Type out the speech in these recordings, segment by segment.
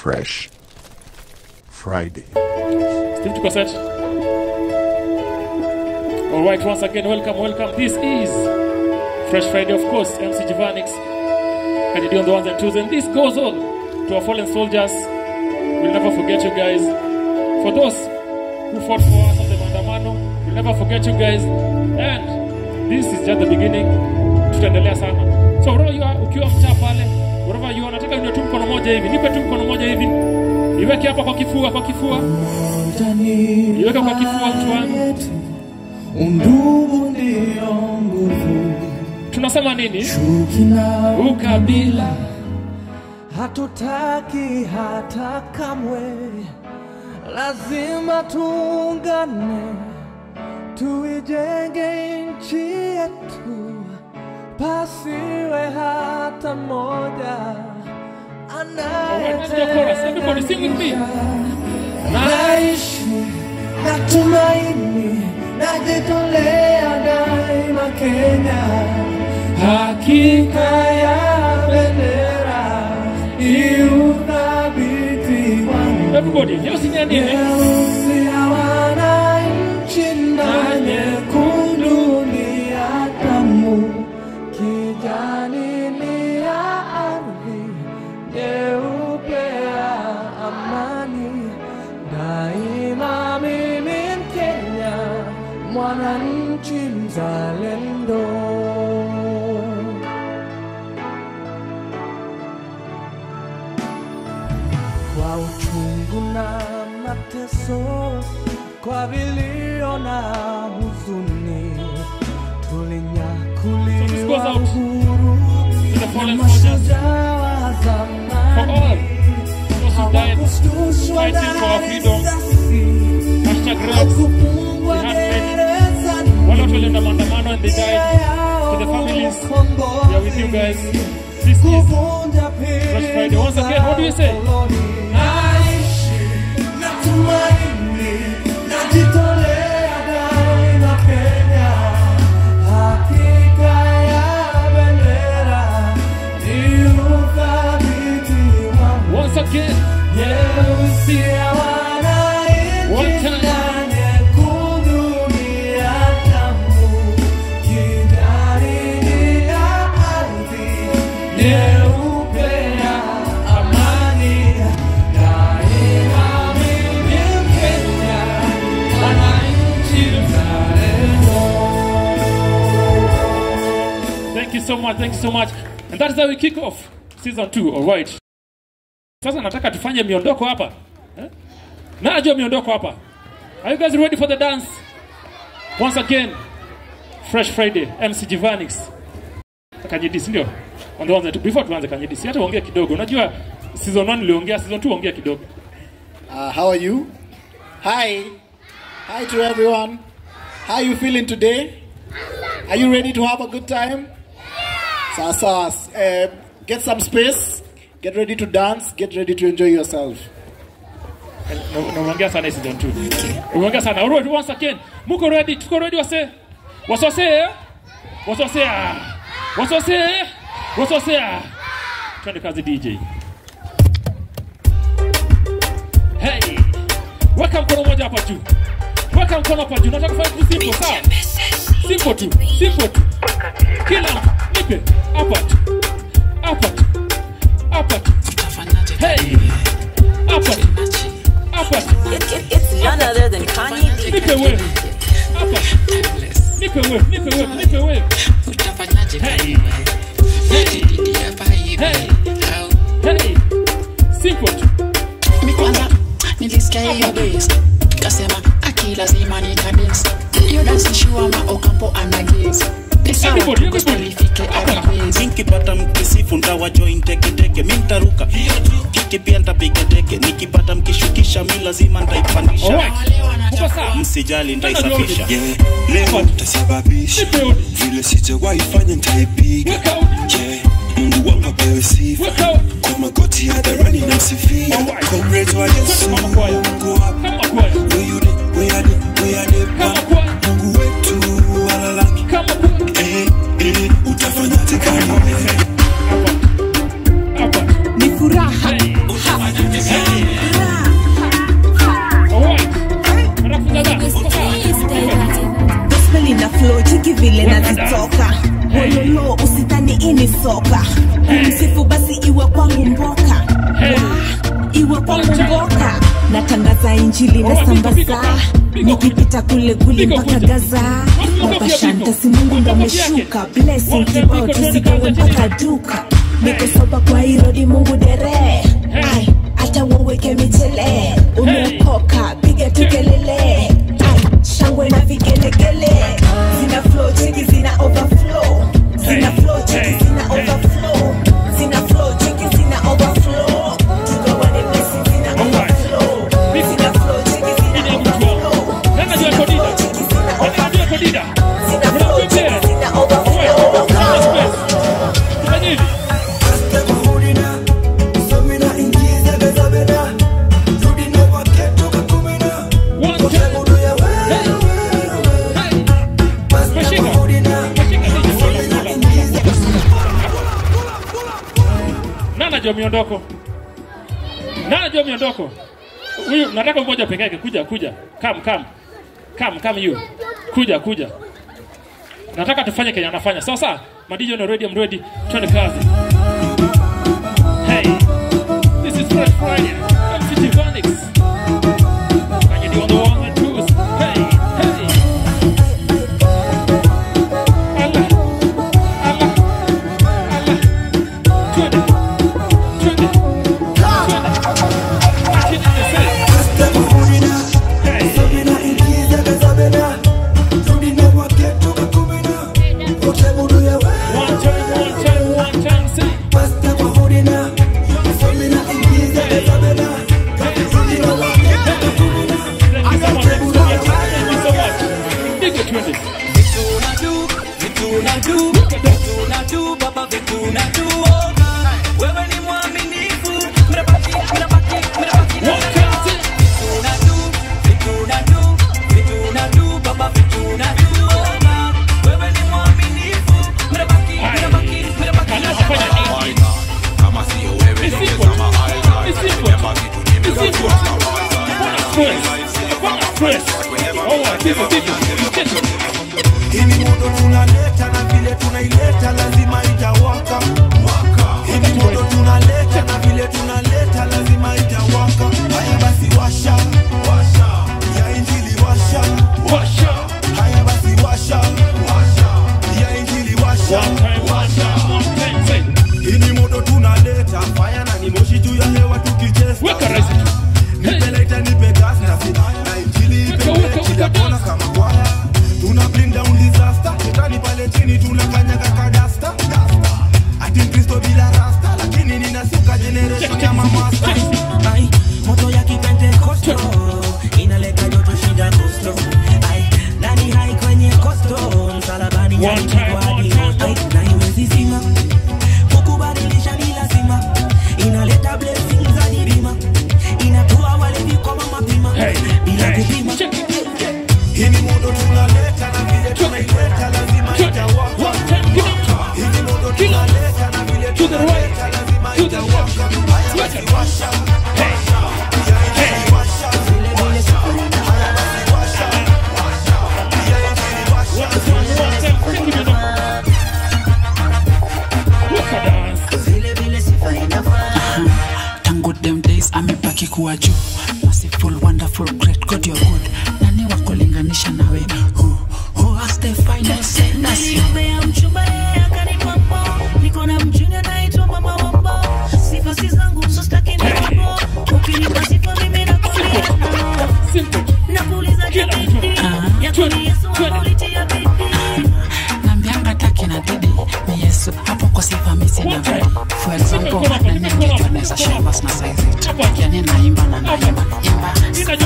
Fresh Friday. Steve tuko set. All right, once again, welcome, welcome. This is Fresh Friday, of course. MC Givanix, Kennedy on the ones and twos, and this goes on to our fallen soldiers. We'll never forget you guys. For those who fought for us on the Mandamano, we'll never forget you guys. And this is just the beginning. Tutaendelea sana. So wherever you are, ukiwa mtaa pale, wherever you are, nataka unywe tu mkono moja hivi. Nipe tu mkono moja hivi. Iweke hapa kwa kifua, kwa kifua. Iweke kwa kifua mtu wangu. Undugu ndio nguvu, Tunasema nini? chuki na Ukabila. hatutaki hata kamwe, lazima tuungane, tuijenge nchi yetu, pasiwe hata mmoja Alright, let's do a chorus. Everybody sing with me. naishi natumaini najitolea daima Kenya, hakika ya bendera iuthabiti wangu Everybody, leo sinya nini? nyeusi ya wananchi na nyekundu ni ya damu, kijani ni ya ardhi, nyeupe ya amani. Daima mimi Mkenya, mwananchi mzalendo. kwa uchungu na mateso, kwa vilio na huzuni, So this goes tulinyakuliwa out uhuru To the na fallen soldiers, mashujaa wa for zamani all those who died hawakushtushwa fighting for our na freedom. risasi, Hashtag rap. hawakufungwa We had many. gerezani. Wale watu walienda maandamano and they died. To the families, we are with you guys. This is kuvunja pili Fresh Friday. Once again, what do you say? Naishi, natumaini, najitolea daima Kenya. Hakika ya bendera ni uthabiti wangu. once again. Nyeusi ya One wananchi time. na nyekundu ni ya damu, kijani ni ya ardhi, nyeupe ya amani. Daima mimi Mkenya, mwananchi mzalendo. Thank you so much, thank you so much. And that is how we kick off season 2, all right. Sasa nataka tufanye miondoko hapa. Eh? Na ajua miondoko hapa. Are you guys ready for the dance? Once again, Fresh Friday, MC Givanix. Kanyedisi ndio. On the ones that before tuanze Kanyedisi, hata ongea kidogo. Unajua season 1 niliongea, season 2 ongea kidogo. Uh, how are you? Hi. Hi to everyone. How you feeling today? Are you ready to have a good time? Sawa sawa. Uh, get some space. Get ready to dance. Get ready to enjoy yourself. Na na umeongea sana hii season 2. Umeongea sana. All right, once again. Muko ready? Tuko ready wase? Wasose? eh? Wasose? ah. Wasose? eh? Wasose? ah. Twende kazi DJ. Hey. Weka mkono moja hapa juu. Weka mkono hapa juu. Nataka kufanya kitu simple, sawa? Simple tu. Simple tu. Kila mtu nipe hapa tu. Hapa tu. Hapa tu. Hey. Hapa tu. Hapa tu. It's none other than Kanye B. Nipe wewe. Hapa. Nipe wewe, nipe wewe, nipe wewe. Hey. Hey. Hey. Hey. Simple tu. Mi kwanza nilisikia hiyo bass kasema aki lazima nitabins hiyo dansi shua ma okampo anagezi ni sawa Everybody, tu everybody. gospel ifike everywhere nikipata mkisifu ndawa join teketeke mi ntaruka kiti pia ntapiga teke nikipata mkishukisha mi lazima ntaipandisha Alright. Uko sawa? msijali ntaisafisha Yeah, leo nitasababisha Nipe udi. vile sijawahi fanya nitaipiga Weka udi. yeah, Mungu wangu apewe sifa Weka udi. kwa magoti hadharani na msifia Alright. Comrades wa Yesu Twende kama kwaya. Mungu wapi Kama kwaya. where you dey where you dey where you dey Kama pa kwaya. Mungu wetu alalaki Kama kwaya. eh eh utafanyaje kama wewe Hapa. Hapa. ni furaha Hey. okoka msifu basi iwe kwangu mboka iwe kwangu mboka natangaza injili na sambaza nikipita kule kule mpaka gaza wapashanta si mungu ndo ameshuka blessing kibao tusigawe mpaka duka niko soba kwa irodi mungu dere Ai, hata waweke michele umeokoka piga tu kelele Ai, shangwe na vigelegele zina flow cheki zina overflow zina flow cheki zina overflow zina flow cheki zina overflow tugawane blessing zina overflow zina flow cheki zina overflow zina flow cheki zina overflow zina flow cheki zina overflow Nani anajua miondoko? Nani anajua miondoko? Huyu nataka mmoja peke yake kuja kuja. Come come. Come come you. Kuja kuja. Nataka tufanye Kenya anafanya. Sawa sawa. Madijo ni ready, I'm ready. Twende kazi. Hey. This is Fresh Friday. MCT Vanix. Can you do on the one and twos? Hey, hey. Allah. Allah. Allah. Twende. Twende. Twende. Action in the city. Hey. One time, one time, one time, say. Hili moto tunaleta na vile tunaileta lazima itawaka. Hili moto tunaleta na vile tunaleta lazima itawaka. Haya basi washa, washa. Ya injili washa, washa. Haya basi washa, washa. Ya injili washa, washa. Hili moto tunaleta fire na ni moshi juu ya hewa tukicheza. Weka rais. Nipe lighter, nipe gas na si na injili ipe mechi ya kona kama kwaya. Tuna bring down disaster, shetani pale chini tunakanyaga kadasta. Ati Kristo bila rasta, lakini ninasuka generation ya mamasta. Ai, moto ya kipentekosto inaleta joto shida kosto Ai, nani hai kwenye kosto msalabani alipigwa hadi moto. Ai, na iwezi zima kukubadilisha ni lazima inaleta blessings za nilima inatua walevi kwa mapima bila kupima Hili moto tunaleta na vile tunaileta lazima itawaka. Hili moto tunaleta na vile tunaleta lazima itawaka. Haya basi washa, washa. Ya injili washa, washa. Haya basi washa, washa. Ya injili washa, vile vile sifa inafaa tangu them days amebaki kuwa juu merciful wonderful great god you're good nani wakulinganisha nawe who, who has the final say That's you. Niliombea mchumba yeye akanipa mbo. Niko na mchumba anaitwa mama wa mbo. Sifa si zangu, so staki nipo. Ukinipa sifa mimi nakulia nao. Nakuuliza je, bidii yako ni Yesu ama ulitia bidii? nambianga taki na didi ni yesu hapo kwa sifa misina vredi for example nani angejua naweza shavas na saizi yani naimba na naimba imba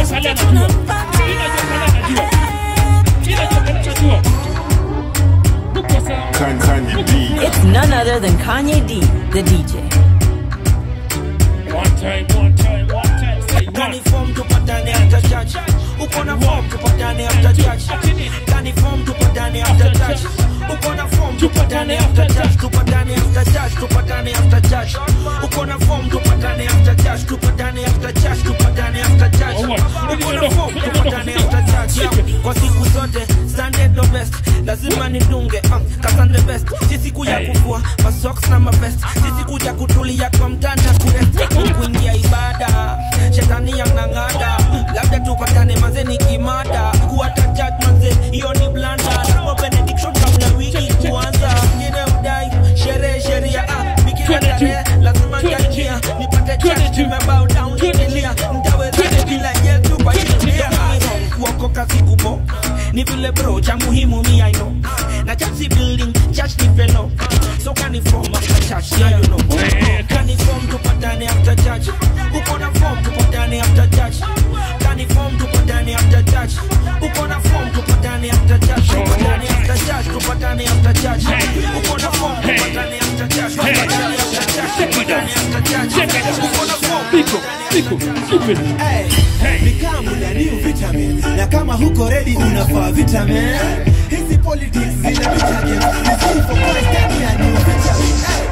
It's none other than Kanye D, the DJ. One time, one time, one time, say Gani form tupatane after church uko na form tupatane after church Gani form tupatane after church uko na form tupatane after church tupatane after church tupatane after church uko na form tupatane after church tupatane after church tupatane after church uko na form tupatane after church Yeah. kwa siku zote standard the best lazima nidunge um, kasande best si siku ya kuvua masoks na kuja kutulia kwa mtanda kule kuingia ibada shetani yanang'ada labda tupatane manze ni kimada kuwata church manze hiyo ni blanda Robo benediction kabla wiki kuanza ngine udai sherehe sheria ah bikira tarehe lazima nitaingia nipate church nimebow down nikilia nitaweza bila yetu kwa hiyo kuokoka sikupo ni vile bro cha muhimu mi I know na church si building church ni fellow so can form after church yeah you know can form tupatane after church uko na form tupatane after church can form tupatane after church uko na form tupatane after church tupatane after church tupatane after church uko na form tupatane after church tupatane after church tupatane after church uko na form Biko, Biko, stupid. Nikamu na new vitamin na kama huko ready unafaa vitamin hizi politics zina vitamin Hizi for Christ ndani ya new vitamin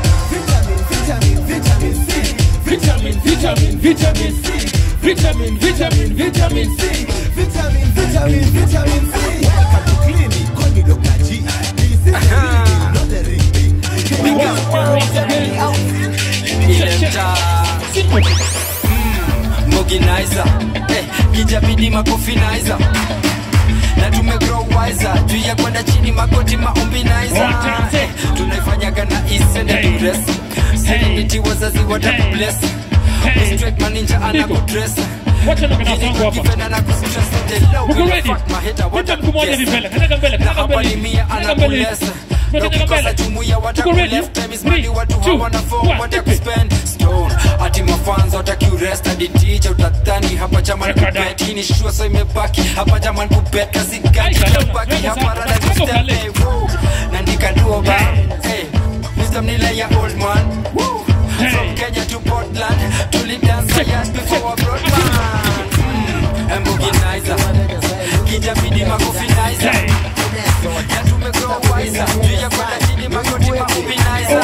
Hey, vitamin vitamin vitamin C Vitamin, vitamin, vitamin C. Vitamin, vitamin, vitamin C. vitamin vitamin vitamin C welcome to clinic call me Dr. G this is a clinic not a ring ring Big up, once again. Check, check. Simple. moginaiza eh, kijabidi makofinaiza na tumegrow wiser juu ya kwenda chini magoti maombinaiza eh, tunaifanyaga na isenedures serenity wazazi watakubless Straight maninja anakudress Wacha ndo kana zangu hapa. kifena na kustress the low Uko will ready? fuck my head, I want Leta to mguu moja guess. hivi mbele. Kanyaga mbele, na kanyaga hapa mbele. ni mia Kanyaga mbele. anakulesa Kanyaga ukikosa mbele. jumuia Tuko ready? watakuleft time is money Three, watu two, hawana form one, watakuspend stone ati mafanzo watakiurest hadi teacher utadhani hapa jaman kubet hii ni shua so imebaki hapa jaman kubet kazi gani kabaki hapa rada kustep hey, woo. na nikaduo ba hey wisdom nile ya old man woo. from Kenya to Portland tulidance years before a broad man mm. Mbuginizer kijabidi makofinizer ya tumegrow wiser juu ya kwenda chini magoti maubinizer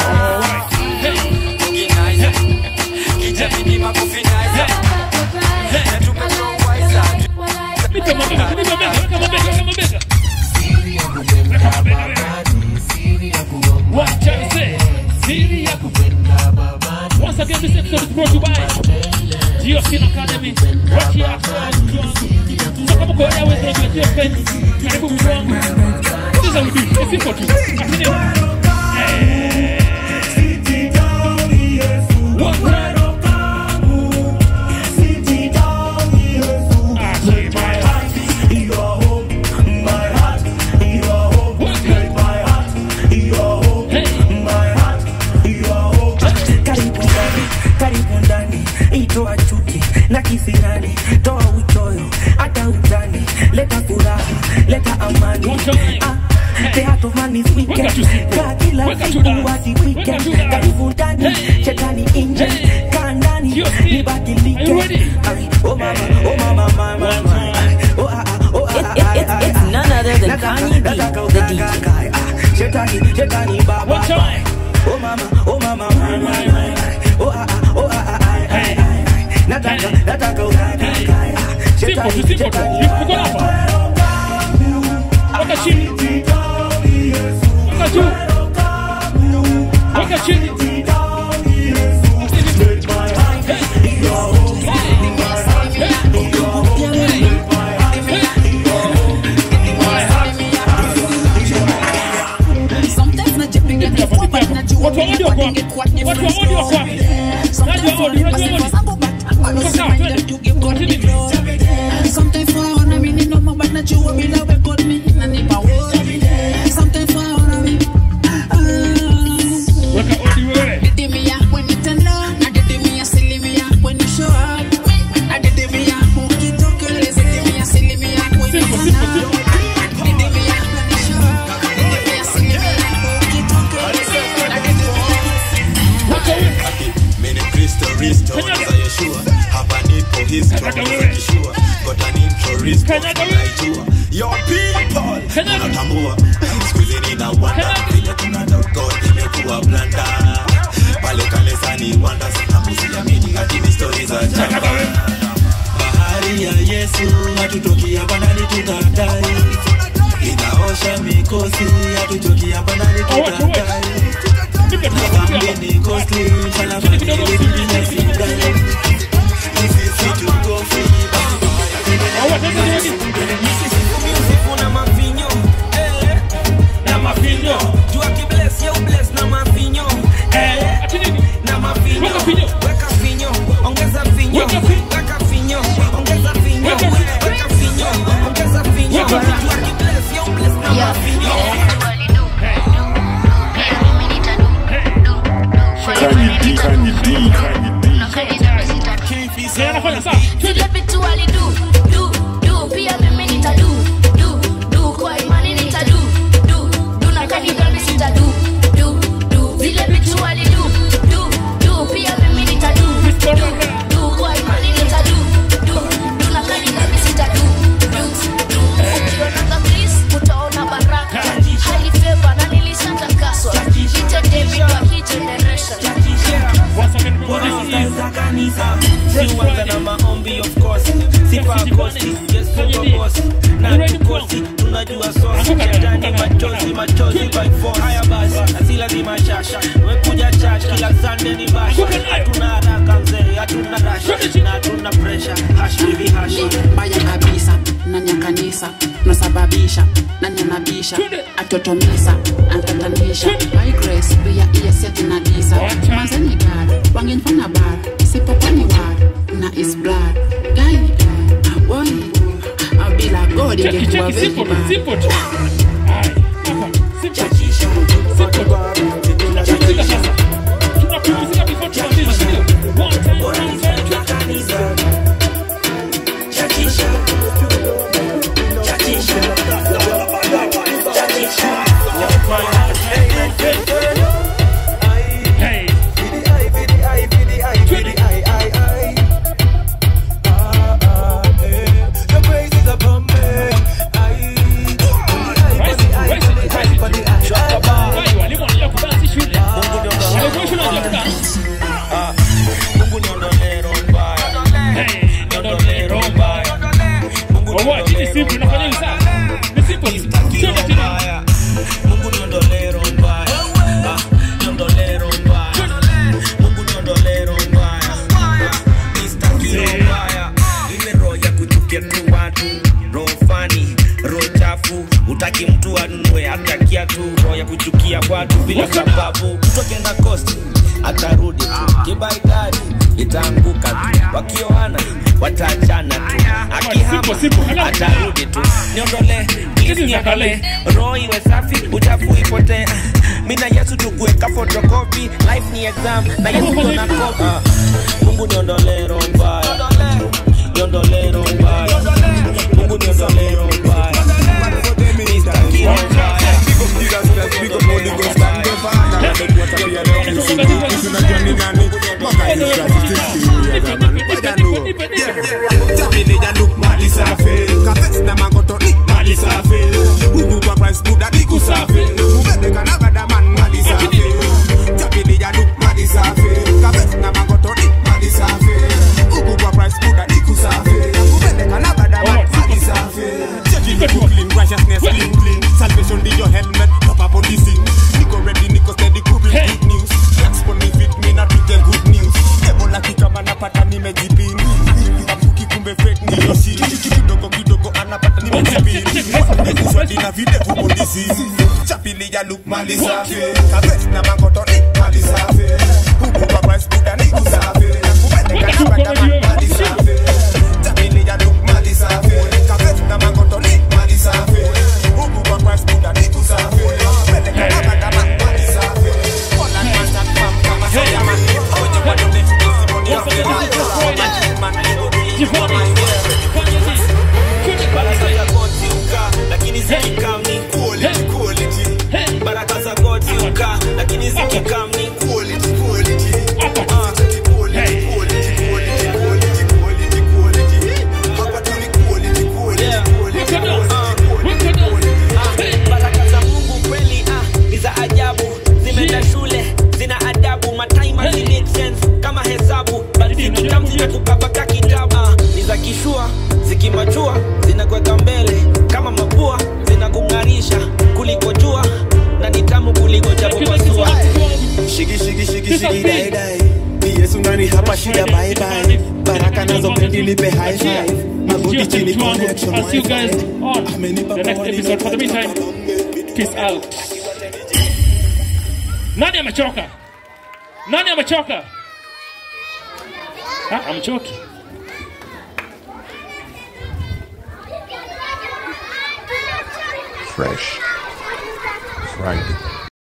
Mbuginizer kijabidi makofinizer ya tumegrow wiser Nipe mabega, nipe mabega, weka mabega, weka mabega. Weka mabega, wewe. What can I say? Siri ya kupenda Once again, this episode is brought to you by Geoskin Academy. Right here at So kama kwa wewe unajua Geoskin, karibu mtu wangu. This is how we do it. It's simple tu. Lakini eh, what kind of karibu ndani karibu ndani itoa chuki na kisirani toa uchoyo hata utani leta furaha leta amani ah, the heart of man is wicked kaa kila siku hadi weekend karibu ndani shetani nje kaa ndani nibadilike Ay, oh mama oh mama mama mama oh ah ah oh ah ah It's, it's, it's none other than Kanye B, the DJ. shetani shetani baba oh mama oh mama mama oh ah ah oh ah ah ah, ah, ah. nataka nataka unataka shetani shetani Uko hapa. Weka chini. Weka juu. Weka chini. Sometimes najipiga kifua but najua Watu wa audio wako wapi? Watu wa audio wako wapi? Unajua audio, unajua audio? Sasa, twende. Sometimes waona mimi noma but najua bila we God me inanipa worry. Sometimes waona mimi Weka audio wewe. Didimia when you turn on, na didimia silimia when you show up. Na didimia ukitokeleza, didimia silimia when you turn on. Didimia when you show up. Didimia silimia ukitokeleza, na didimia Mini Kristo Risto za Yeshua hapa nipo history kishua got an intro risto naijua your people unatambua siku hizi nina wanda vile tunatoka imekuwa blanda pale kanisani wanda sinakusiamini hadi ni story za jana bahari ya Yesu hatutoki hapa ndani tutatai inaosha mikosi hatutoki hapa ndani tutatai Mini costly, fala mani, baby, na singa. If you fit to go free, Music na mavinyo, eh, na mavinyo. Jua kibless, yo bless na mavinyo, eh, na mavinyo. Weka vinyo, ongeza vinyo, weka vinyo, ongeza vinyo, weka vinyo, ongeza vinyo. Jua kibless, yo bless na mavinyo. Kanye D, Kanye D, Kanye D. Vile vitu walidu du du pia mimi nitadu du du kwa imani nitadu du du na kanisa mimi sitadu du du vile vitu walidu du du pia mimi nitadu du du kwa imani nitadu du du na kanisa mimi sitadu du du ukiona please utaona baraka highly favor na nilishatakaswa ite David wa hii generation Kwanza kanisa, si uanza na maombi of course. Sifa kosti, yes tuko boss. Na tukosi, tunajua sosi. Shetani machozi, machozi by force. Haya basi, na si lazima shasha. Wekuja church, kila Sunday ni basha. Hatuna haraka mzee, hatuna rasha. Na hatuna pressure, hash baby hash. mbaya kabisa nani ya kanisa nasababisha nani anabisha atotomisa antatanisha by grace pia iyeseti na disa manzeni gar wangenifanya bar isipokwani war na is blood gai boy bila god ingekuwa very bad Mungu niondole roho mbaya. Niondole roho mbaya. Mungu niondole roho mbaya. Mungu niondole roho mbaya. Ah, niondole roho mbaya. Mungu niondole roho mbaya. Ah, nistaki roho mbaya. Ile roho ya kuchukia tu watu roho fani roho chafu utaki mtu anunue atakia tu roho ya kuchukia watu bila sababu mtu akienda kosti atarudi tu kibaidari itaanguka tu wakioana wataachana tu akihama atarudi tu niondole please niondole roho iwe safi uchafu ipotee mi na yesu tukuweka fotokopi life ni exam na yesu kona kopi Ah, mungu niondole roho mbaya niondole roho mbaya mungu niondole roho mbaya Nistaki roho mbaya Righteousness clean, clean. Salvation be your helmet. Pop up on the scene. Nico ready, Nico steady, cool with good news. Flex for me, fit me, not with the good news. Ebola kikama napata nimejipini. Kapuki kumbe fake ni yoshi. Kidogo kidogo anapata nimejipini. Kuswadi na videvu polisi. Chapili ya look mali safi. Kabes na mangoto ni mali safi. Huku kwa price buda ni kusafi. Kupeleka na bada man mali safi. Chapili ya look mali safi. Kabes na mangoto ni mali safi. Huku kwa price buda ni kusafi. Kupeleka na bada man mali safi. Poland man stand firm kama soya man. Oje kwa done, isi money off the line. Man, I go do it. baraka za God ziuka lakini zikikam ni quality quality baraka za God ziuka lakini zikikam ni quality quality Ah, quality, quality, quality, quality, quality, quality. Hapa tu ni quality, quality, quality, quality, quality. Ah, baraka za Mungu kweli ah, ni za ajabu zimeenda shule zina adabu mataima zi make sense kama hesabu but zikikam zimekukabaka kitabu ah, ni za ishi ni dai dai ni Yesu ndani hapa shida bye bye baraka nazo pendi nipe high five magoti chini connection I'll see you guys wifi on the next episode. For the meantime, peace out. Nani amechoka? Nani amechoka? Ah, amchoki. Fresh Friday.